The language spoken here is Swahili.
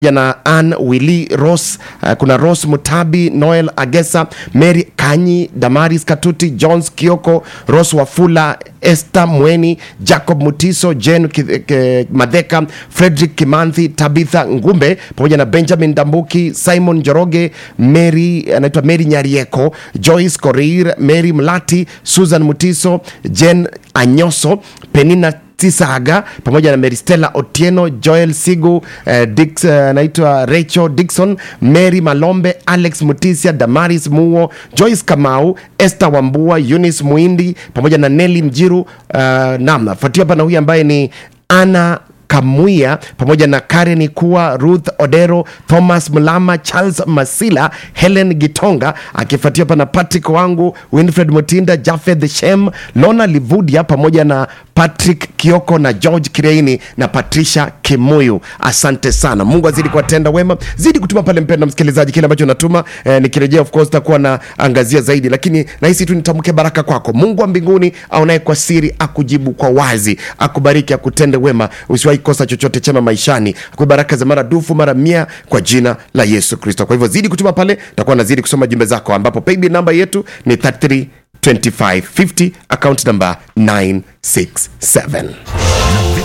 na Ann Willi Ross, uh, kuna Ross Mutabi, Noel Agesa, Mary Kanyi, Damaris Katuti, Jones Kioko, Ross Wafula, Esther Mweni, Jacob Mutiso, Jen Ki- Ke- Madheka, Frederick Kimanthi, Tabitha Ngumbe pamoja na Benjamin Dambuki, Simon Njoroge, Mary anaitwa Mary Nyarieko, Joyce Korir, Mary Mlati, Susan Mutiso, Jen Anyoso, Penina Tisaga pamoja na Meristela Otieno, Joel Sigu, eh, Dix, eh, anaitwa Rachel Dixon, Mary Malombe, Alex Mutisia, Damaris Muo, Joyce Kamau, Esther Wambua, Eunice Muindi pamoja na Nelly Mjiru. Uh, naam, nafuatia hapa na huyu ambaye ni Ana Kamuia pamoja na Karen Kuwa, Ruth Odero, Thomas Mlama, Charles Masila, Helen Gitonga, akifuatia hapa na Patrick wangu, Winfred Mutinda, Jafeth Shem, Lona Livudia pamoja na Patrick Kioko na George Kireini na Patricia Kimuyu. Asante sana, Mungu azidi kuwatenda wema, zidi kutuma pale, mpenda msikilizaji, kile ambacho natuma eh, nikirejea, of course takuwa na angazia zaidi, lakini nahisi tu nitamke baraka kwako. Mungu wa mbinguni aonaye kwa siri akujibu kwa wazi, akubariki, akutende wema, usiwahi kosa chochote chema maishani, akupe baraka za maradufu mara mia kwa jina la Yesu Kristo. Kwa hivyo zidi kutuma pale, takuwa nazidi kusoma jumbe zako, ambapo paybill namba yetu ni 33 2550 account number 967